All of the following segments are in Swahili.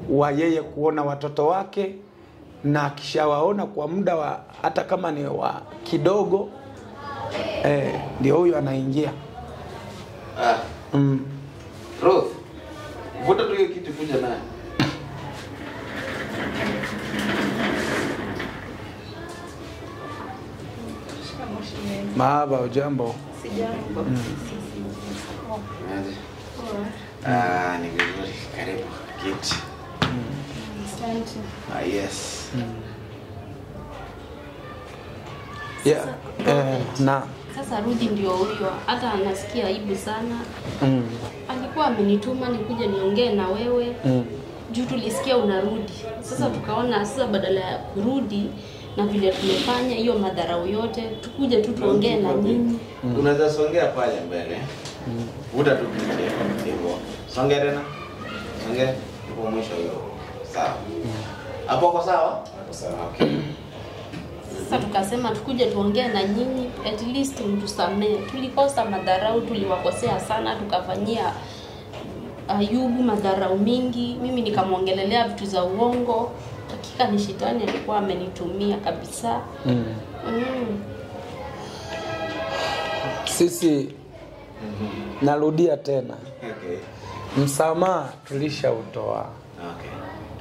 wa yeye kuona watoto wake, na akishawaona kwa muda wa hata kama ni wa kidogo eh, ndio huyo anaingia Ah, mm. Ruth, vuta tu hiyo kiti kuja naye. Mahaba, ujambo? Aje. Ah, ni vizuri. Karibu kiti. Ah, yes. Yeah. Eh, na Sasa Rudi ndio huyo, hata anasikia aibu sana. mm. Alikuwa amenituma nikuje niongee na wewe Mm. juu tulisikia unarudi. Sasa tukaona sasa badala ya kurudi na vile tumefanya hiyo madharau yote, tukuje tu tuongee na nyinyi. Unaweza songea pale mbele. Vuta tu kiti hivyo. Songea tena. Songea hapo mwisho hiyo. Sawa. Hapo uko sawa? Hapo sawa. Okay. Sasa tukasema tukuje tuongee na nyinyi, at least mtusamee. Tulikosa madharau, tuliwakosea sana, tukafanyia Ayubu madharau mingi. Mimi nikamwongelelea vitu za uongo. Hakika ni shetani alikuwa amenitumia kabisa. Mm. Mm. Sisi narudia tena, Okay. msamaha tulishautoa. Okay.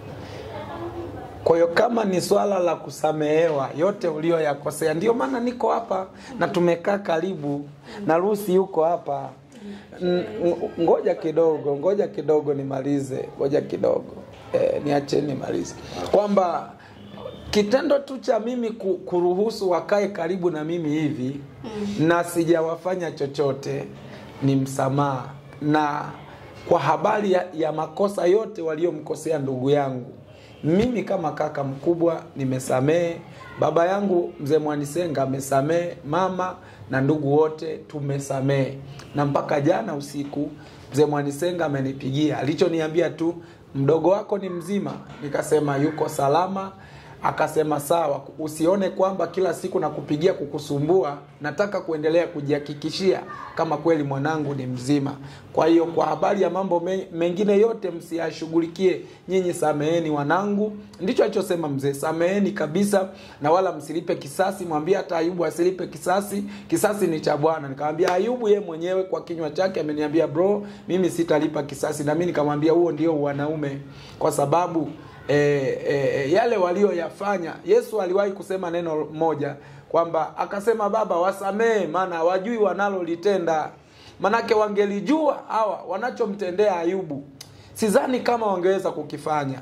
Kwa hiyo kama ni swala la kusamehewa yote ulioyakosea, ndio maana niko hapa na tumekaa karibu na Rusi yuko hapa. N- ng- Ngoja kidogo, ngoja kidogo nimalize, ngoja kidogo e, niache nimalize kwamba kitendo tu cha mimi ku- kuruhusu wakae karibu na mimi hivi na sijawafanya chochote ni msamaha, na kwa habari ya, ya makosa yote waliomkosea ndugu yangu mimi kama kaka mkubwa nimesamehe, baba yangu mzee Mwanisenga amesamehe, mama na ndugu wote tumesamehe, na mpaka jana usiku mzee Mwanisenga amenipigia, alichoniambia tu mdogo wako ni mzima, nikasema yuko salama. Akasema sawa, usione kwamba kila siku nakupigia kukusumbua, nataka kuendelea kujihakikishia kama kweli mwanangu ni mzima. Kwa hiyo kwa habari ya mambo me- mengine yote msiyashughulikie nyinyi, sameheni wanangu. Ndicho alichosema mzee, sameheni kabisa, na wala msilipe kisasi. Mwambie hata Ayubu asilipe kisasi, kisasi ni cha Bwana. Nikamwambia Ayubu ye mwenyewe kwa kinywa chake ameniambia bro, mimi sitalipa kisasi, na mimi nikamwambia huo ndio wanaume, kwa sababu e, e, yale walioyafanya. Yesu aliwahi kusema neno moja kwamba akasema, Baba wasamehe, maana hawajui wanalolitenda. Manake wangelijua hawa wanachomtendea Ayubu, sidhani kama wangeweza kukifanya.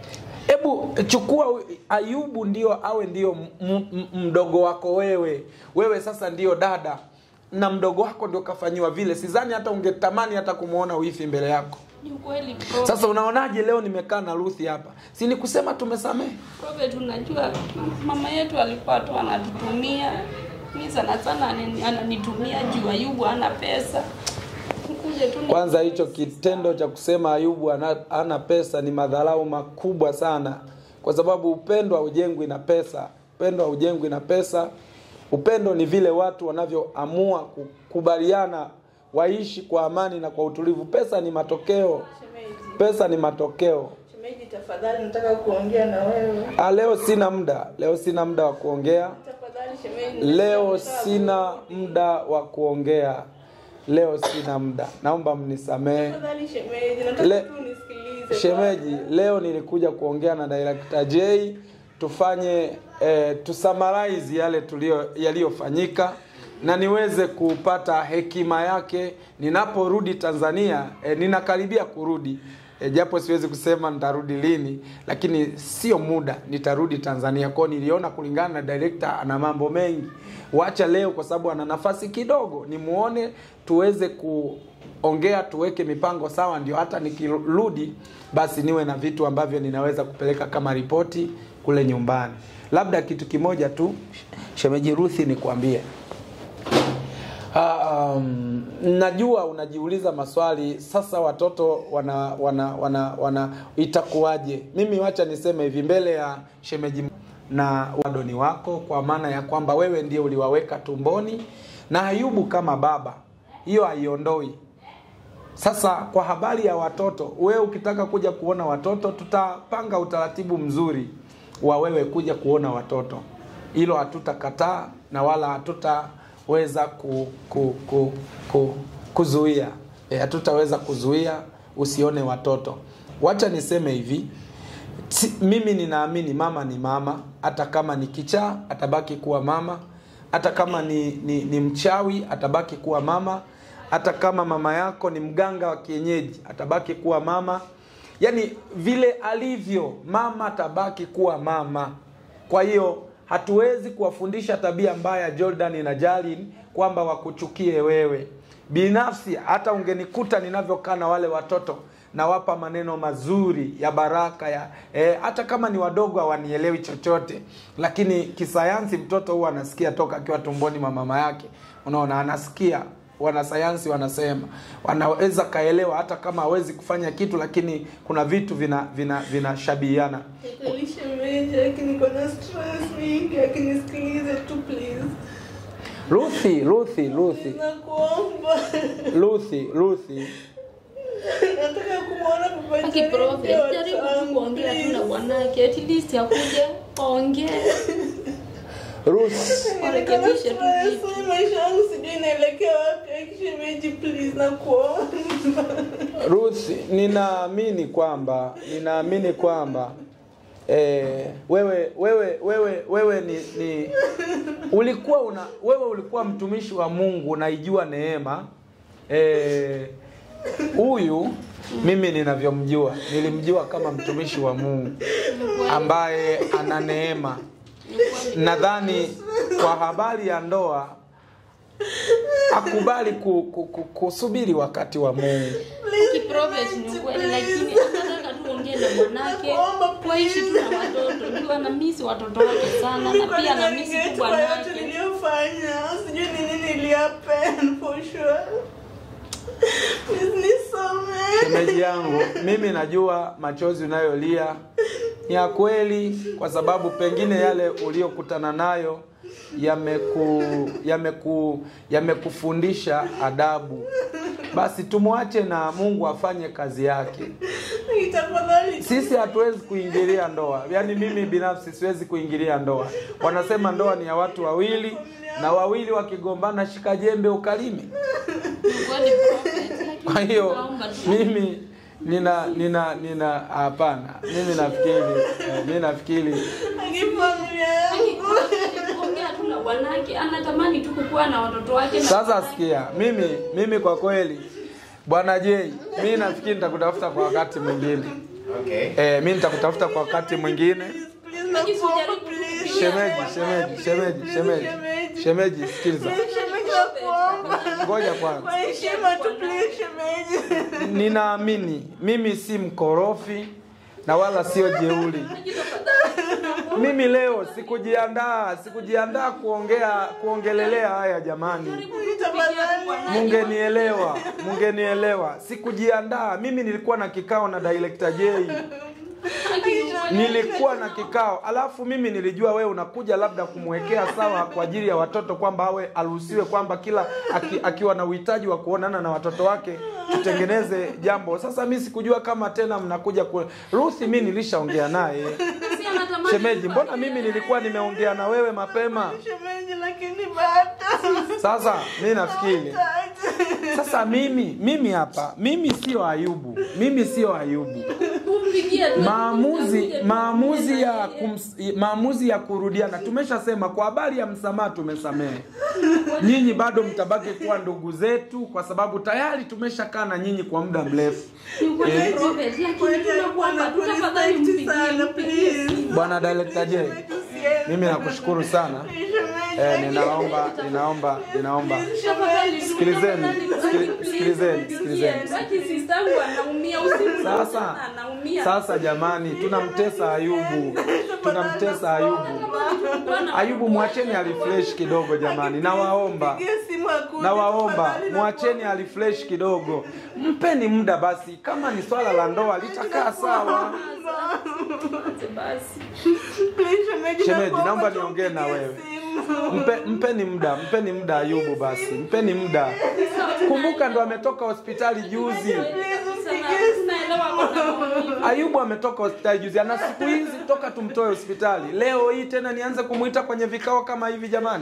Hebu chukua Ayubu ndio awe ndio m- m- mdogo wako wewe, wewe sasa ndio dada na mdogo wako ndio kafanyiwa vile, sidhani hata ungetamani hata kumwona wifi mbele yako. Ni ukweli bro. Sasa unaonaje leo nimekaa na Ruthi hapa, si ni kusema tumesamehe? Prophet, unajua mama yetu alikuwa tu anatutumia mi sana sana anani- ananitumia juu Ayubu ana pesa. Nikuje tu ni- Kwanza hicho kitendo cha kusema Ayubu ana, ana pesa ni madharau makubwa sana, kwa sababu upendo haujengwi na pesa. Upendo haujengwi na pesa. Upendo ni vile watu wanavyoamua kukubaliana waishi kwa amani na kwa utulivu. Pesa ni matokeo, Shemeji, pesa ni matokeo. shemeji, tafadhali nataka kuongea na wewe. Ah, leo sina muda, leo sina muda wa kuongea. Tafadhali shemeji. Leo nataka sina muda wa kuongea. Leo sina muda, naomba mnisamehe. Tafadhali shemeji, nataka Le- tu nisikilize. Shemeji, kwanza. leo nilikuja kuongea na Director J tufanye eh, tusummarize yale tulio yaliyofanyika na niweze kupata hekima yake ninaporudi Tanzania. Eh, ninakaribia kurudi eh, japo siwezi kusema nitarudi lini, lakini sio muda nitarudi Tanzania. Kwao niliona kulingana na director ana mambo mengi, wacha leo kwa sababu ana nafasi kidogo, nimuone tuweze ku ongea tuweke mipango sawa, ndio hata nikirudi basi niwe na vitu ambavyo ninaweza kupeleka kama ripoti kule nyumbani. Labda kitu kimoja tu, shemeji Ruthi, nikwambie Ah, um, najua unajiuliza maswali sasa, watoto wana wana wana, wana itakuwaje? Mimi wacha niseme hivi mbele ya shemeji na wadoni wako, kwa maana ya kwamba wewe ndio uliwaweka tumboni na Ayubu kama baba, hiyo haiondoi Sasa kwa habari ya watoto, wewe ukitaka kuja kuona watoto, tutapanga utaratibu mzuri wa wewe kuja kuona watoto. Hilo hatutakataa na wala hatutaweza ku, ku, ku, ku, kuzuia e, hatutaweza kuzuia usione watoto. Wacha niseme hivi, si, mimi ninaamini mama ni mama, hata kama ni kichaa atabaki kuwa mama, hata kama ni, ni, ni mchawi atabaki kuwa mama, hata kama mama yako ni mganga wa kienyeji atabaki kuwa mama. Yaani vile alivyo mama atabaki kuwa mama. Kwa hiyo hatuwezi kuwafundisha tabia mbaya Jordan na Jalin kwamba wakuchukie wewe. Binafsi hata ungenikuta ninavyokaa na wale watoto nawapa maneno mazuri ya baraka ya eh, hata kama ni wadogo hawanielewi chochote, lakini kisayansi mtoto huwa anasikia toka akiwa tumboni mwa mama yake. Unaona, anasikia wanasayansi wanasema wanaweza kaelewa hata kama hawezi kufanya kitu, lakini kuna vitu vina vina vinashabihiana. Kweli shemeji, lakini niko na stress mingi, lakini nisikilize tu please. Ruthi, Ruthi, Ruthi, Nakuomba. Ruthi, Ruthi, Nataka kumwona baba Aki Jerry prophet, pia jaribu tu watamu, kuongea tu na please. bwanake, at least akuje waongee. Ruthi. Warekebishe tu Stress, vitu. maisha yangu sijui inaelekea wapi. Shemeji, please nakuomba. Ruth, ninaamini kwamba ninaamini kwamba eh, wewe wewe wewe wewe ni, ni ulikuwa una wewe ulikuwa mtumishi wa Mungu unaijua neema eh, huyu mimi ninavyomjua nilimjua kama mtumishi wa Mungu ambaye ana neema. Nadhani kwa habari ya ndoa akubali ku, ku, ku, kusubiri wakati wa Mungu. Aki prophet ni kweli, lakini anataka tu ongee na bwanake, waishi tu na watoto. Ndio anamisi watoto wake sana, na pia anamisi tu yote bwanake. niliyofanya sijui ni nini ilihappen for sure please nisamehe Shemeji yangu, mimi najua machozi unayolia ni ya kweli, kwa sababu pengine yale uliyokutana nayo yameku yameku yamekufundisha adabu. Basi tumwache na Mungu afanye kazi yake. tafadhali Sisi hatuwezi kuingilia ndoa, yaani mimi binafsi siwezi kuingilia ndoa. Wanasema ndoa ni ya watu wawili, na wawili wakigombana, shika jembe ukalime. Ni kweli prophet, lakini Kwa hiyo tunaomba tu. mimi nina nina nina hapana, mimi nafikiri eh, mimi nafikiri akifamilia Aki yangu prophet, kuongea tu na bwanake, anatamani tu kukuwa na watoto wake na sasa, bwanake. sikia, mimi mimi kwa kweli, bwana J, mimi nafikiri nitakutafuta kwa wakati mwingine Okay. eh, mimi nitakutafuta kwa wakati mwingine. please Aki nakuomba sijaribu please kutumia Shemeji, bwanake. shemeji, shemeji, shemeji, shemeji, sikiliza, shemeji nakuomba ngoja kwanza. kwa heshima tu please shemeji Ninaamini mimi si mkorofi na wala sio jeuri. Aki tafadhali, Mimi leo sikujiandaa, sikujiandaa kuongea kuongelelea haya jamani. Mungenielewa, mungenielewa. Sikujiandaa. Mimi nilikuwa na kikao na director J. Nilikuwa na kikao. Alafu mimi nilijua wewe unakuja labda kumwekea sawa kwa ajili ya watoto kwamba awe aruhusiwe kwamba kila aki, akiwa na uhitaji wa kuonana na watoto wake tutengeneze jambo. Sasa mimi sikujua kama tena mnakuja ku Ruthi mimi nilishaongea naye. Si anatamani Shemeji, mbona mimi nilikuwa nimeongea na wewe mapema? shemeji lakini bado Sasa mimi nafikiri sasa mimi mimi hapa mimi sio Ayubu, mimi sio Ayubu. kumpigia tu. Maamuzi maamuzi ya kums, maamuzi ya kurudiana, tumeshasema kwa habari ya msamaha tumesamehe. Nyinyi bado mtabaki kuwa ndugu zetu, kwa sababu tayari tumeshakaa na nyinyi kwa muda mrefu. Ni kweli Eh. prophet, lakini Kweli tunakuomba alikuwa tu tafadhali anakurespect mpigie, sana, mpigie please. simu. Bwana Director J, mimi nakushukuru sana. Eh, ninaomba ninaomba ninaomba Tafadhali, Sikilizeni, tafadhali, sikili- please, sikilizeni, mpigie. sikilizeni. Baki sistangu anaumia usiku Sasa anaumia. sasa, jamani, tunamtesa Ayubu, tunamtesa Ayubu. Bwana, Ayubu, mwacheni alifresh kidogo jamani, nawaomba nawaomba mwacheni alifresh kidogo, mpeni muda basi. Kama ni swala la ndoa litakaa sawa. basi. Shemeji, naomba niongee na wewe. Mpe, mpeni muda, mpeni muda Ayubu basi, mpeni muda. Kumbuka ndo ametoka hospitali juzi. Ayubu ametoka hospitali juzi, ana siku hizi toka tumtoe hospitali. Leo hii tena nianze kumuita kwenye vikao kama hivi jamani?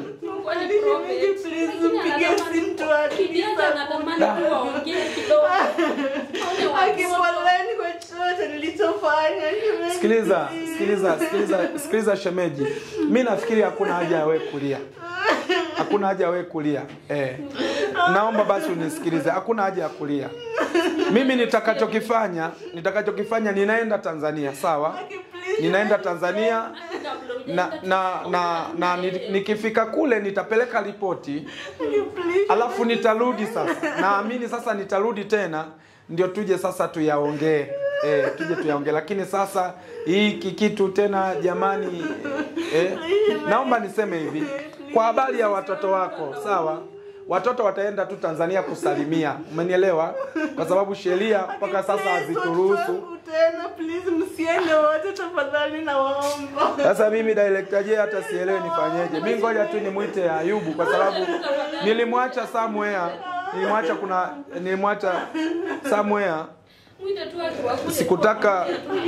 Akipoleni kwa chochote nilichofanya. Sikiliza, sikiliza, sikiliza, sikiliza shemeji, mi nafikiri hakuna haja ya wewe kulia, hakuna haja ya wewe kulia eh. Naomba basi unisikilize, hakuna haja ya kulia. Mimi nitakachokifanya, nitakachokifanya, ninaenda Tanzania, sawa? Ninaenda Tanzania na na na, na ni- nikifika kule nitapeleka ripoti alafu nitarudi sasa. Naamini sasa nitarudi tena ndio tuje sasa tuyaongee. Eh, tuje tuyaongee, lakini sasa hiki kitu tena jamani, eh, naomba niseme hivi kwa habari ya watoto wako, sawa? Watoto wataenda tu Tanzania kusalimia, umenielewa? Kwa sababu sheria mpaka sasa hazituruhusu. tena please msiende wote tafadhali nawaomba Sasa mimi director J hata sielewi nifanyeje. Mimi ngoja tu nimwite Ayubu kwa sababu nilimwacha somewhere, nilimwacha kuna nilimwacha somewhere Sikutaka-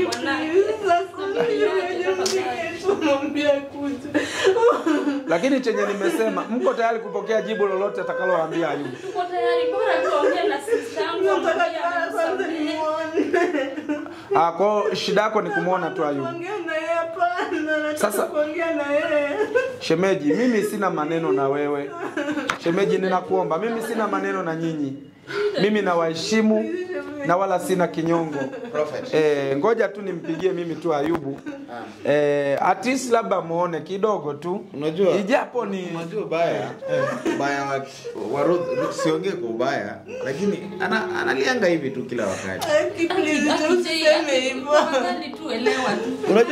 mwambia kuja lakini chenye nimesema mko tayari kupokea jibu lolote atakalowaambia Ayubu. nataka kwanza nimuone Ah, kwa shida yako ni kumwona tu Ayubu. kuongea na yeye hapana nataka Sasa- kuongea na yeye Shemeji, mimi sina maneno na wewe. Shemeji, ninakuomba, mimi sina maneno na nyinyi. Mimi nawaheshimu na wala sina kinyongo. Prophet. Eh, ngoja tu nimpigie mimi tu Ayubu. Eh, at least labda muone kidogo tu. Unajua- ijapo ni Unajua ubaya ubaya wa, wa Ruth, Ruth siongee kwa ubaya, lakini ana, analianga hivi tu kila wakati. Aki, please, usiseme hivyo. Unajua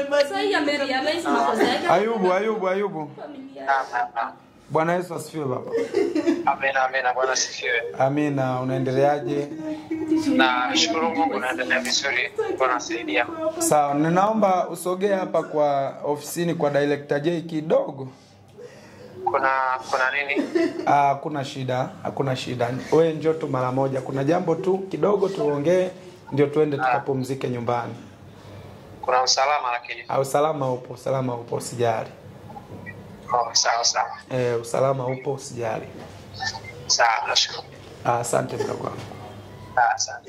Ayubu, Ayubu, Ayubu. Naam, naam, naam. Bwana Yesu asifiwe baba. Amina, amina. Bwana sifiwe. Amina, unaendeleaje? Na shukuru Mungu, naendelea vizuri. Bwana saidia. Sawa, ninaomba usogee hapa kwa ofisini kwa Director J kidogo. Kuna kuna nini? Ah, hakuna shida, hakuna shida. Wewe njoo tu mara moja. Kuna jambo tu kidogo tuongee ndio tuende tukapumzike nyumbani. Kuna usalama lakini. Ah, usalama upo, usalama upo, usijali. Oh, sawa sawa. Eh, usalama upo, usijali. Sawa, nashukuru. Ah, asante mdogo wangu. Ah, Asante.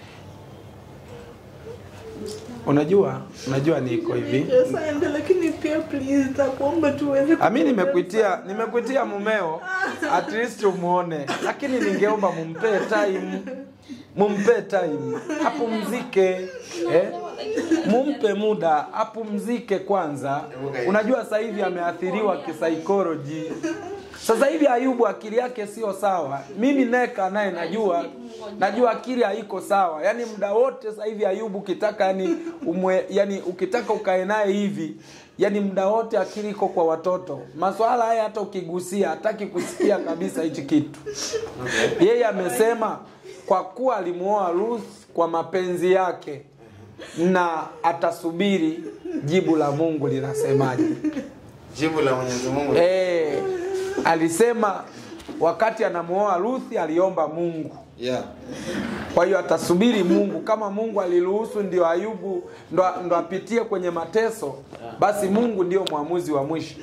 Unajua, unajua niko hivi. Asante, lakini pia please nakuomba tuweze Ah, mimi nimekuitia nimekuitia mumeo at least umuone, lakini ningeomba mumpee time, mumpee time apumzike eh? Mumpe muda apumzike kwanza. Unajua sasa hivi ameathiriwa kisaikolojia. Sasa hivi Ayubu akili yake sio sawa. Mimi neka naye najua najua akili haiko sawa. Yaani muda wote sasa hivi Ayubu ukitaka yani umwe, yani ukitaka ukae naye hivi yani muda wote akili iko kwa watoto. Maswala haya hata ukigusia hataki kusikia kabisa hichi kitu. Yeye amesema kwa kuwa alimuoa Ruth kwa mapenzi yake na atasubiri jibu la Mungu linasemaje. Jibu la Mwenyezi Mungu. Eh, alisema wakati anamuoa Ruthi aliomba Mungu. Yeah. Kwa hiyo atasubiri Mungu. Kama Mungu aliruhusu ndio Ayubu ndo, ndo apitie kwenye mateso, basi Mungu ndio mwamuzi wa mwisho.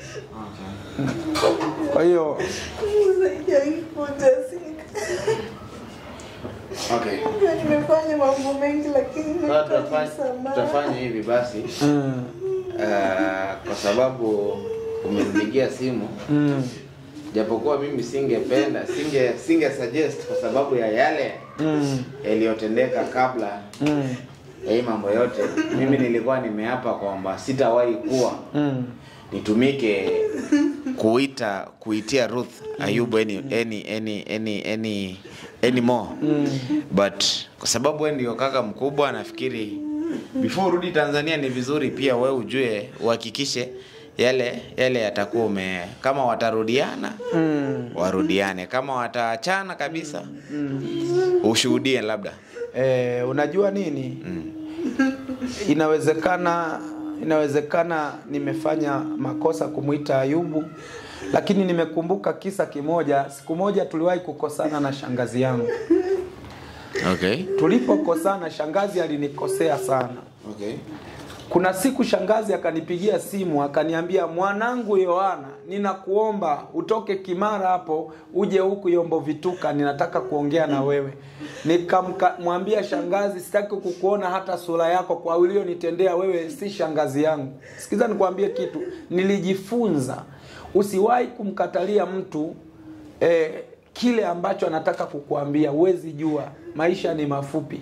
Kwa hiyo Okay. nimefanya mambo mengi lakini Sasa tutafanya, nahitaji msamaha. tutafanya hivi basi mm, uh, kwa sababu umenipigia simu mm, japokuwa mimi singependa singe singe suggest kwa sababu ya yale mm, yaliyotendeka kabla mm, ya hii mambo yote mimi nilikuwa nimeapa kwamba sitawahi kuwa mm. nitumike kuita kuitia Ruth Ayubu any any any any any anymore but kwa sababu wewe ndio kaka mkubwa nafikiri before urudi Tanzania ni vizuri pia wewe ujue uhakikishe yale yale yatakuwa ume kama watarudiana Mm. warudiane kama wataachana kabisa ushuhudie labda Eh, unajua nini? mm. Inawezekana inawezekana nimefanya makosa kumwita Ayubu, lakini nimekumbuka kisa kimoja. Siku moja tuliwahi kukosana na shangazi yangu. Okay. Tulipokosana, shangazi alinikosea sana. Okay. Kuna siku shangazi akanipigia simu akaniambia, mwanangu Yohana, ninakuomba utoke Kimara hapo uje huku Yombo Vituka, ninataka kuongea na wewe. Nikamwambia shangazi, sitaki kukuona hata sura yako, kwa ulionitendea wewe si shangazi yangu. Sikiza nikwambie kitu, nilijifunza usiwahi kumkatalia mtu eh, kile ambacho anataka kukuambia. Huwezi jua, maisha ni mafupi.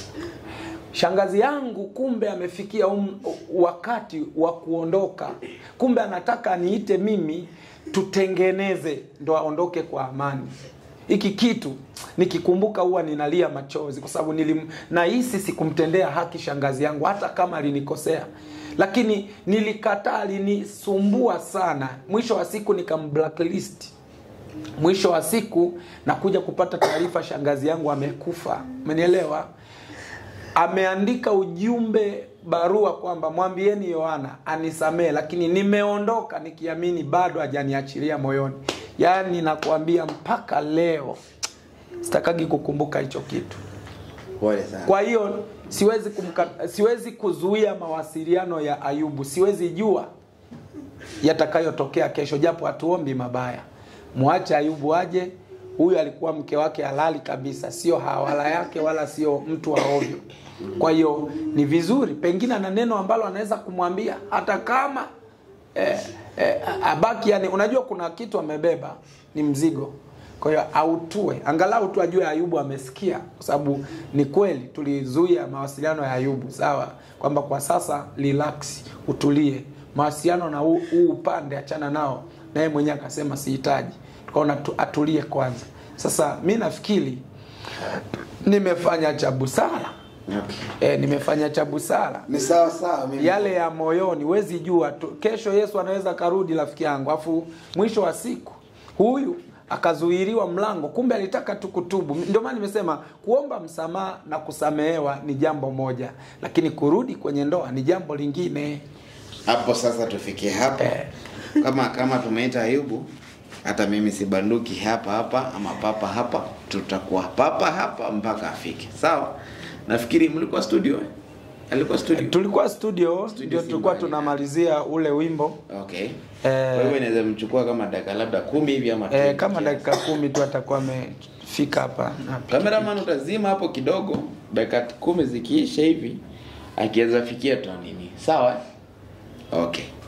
Shangazi yangu kumbe amefikia um, wakati wa kuondoka. Kumbe anataka niite mimi tutengeneze ndo aondoke kwa amani. Hiki kitu nikikumbuka huwa ninalia machozi kwa sababu nilim nahisi sikumtendea haki shangazi yangu hata kama alinikosea. Lakini nilikataa, alinisumbua sana. Mwisho wa siku nikamblacklist. Mwisho wa siku nakuja kupata taarifa shangazi yangu amekufa. Umenielewa? ameandika ujumbe barua kwamba mwambieni Yohana anisamee, lakini nimeondoka nikiamini bado hajaniachilia moyoni. Yaani nakwambia mpaka leo sitakagi kukumbuka hicho kitu. Pole sana. Kwa hiyo siwezi kumka, siwezi kuzuia mawasiliano ya Ayubu, siwezi jua yatakayotokea kesho, japo hatuombi mabaya. Mwache Ayubu aje. Huyu alikuwa mke wake halali kabisa, sio hawala yake wala sio mtu wa ovyo. Kwa hiyo ni vizuri, pengine ana neno ambalo anaweza kumwambia hata kama eh, eh, abaki. Yani unajua kuna kitu amebeba, ni mzigo kwa hiyo autue angalau tu ajue Ayubu amesikia, kwa sababu ni kweli tulizuia mawasiliano ya Ayubu, sawa, kwamba kwa sasa relax, utulie, mawasiliano na huu huu upande achana nao, naye mwenyewe akasema sihitaji, tukaona tu, atulie kwanza. Sasa mi nafikiri nimefanya cha busara Okay. e, nimefanya cha busara Ni sawa sawa mimi. yale ya moyoni, huwezi jua tu. Kesho Yesu anaweza karudi, rafiki yangu, afu mwisho wa siku huyu akazuiliwa mlango, kumbe alitaka tu kutubu. Ndio maana nimesema kuomba msamaha na kusamehewa ni jambo moja, lakini kurudi kwenye ndoa ni jambo lingine. Hapo sasa tufikie hapa. Eh. Kama kama tumeita Ayubu, hata mimi sibanduki hapa hapa ama papa hapa, tutakuwa papa hapa mpaka afike. Sawa? Nafikiri mlikuwa studio. eh? Alikuwa studio. Tulikuwa studio, Studio ndio tulikuwa Simba, tunamalizia ule wimbo Okay. Kwa hivyo inaweza mchukua kama dakika labda kumi hivi ama e, 20 kama kiasi. dakika kumi tu atakuwa amefika hapa na Cameraman utazima hapo kidogo, dakika kumi zikiisha hivi akiweza fikia tu nini. Sawa? eh? Okay.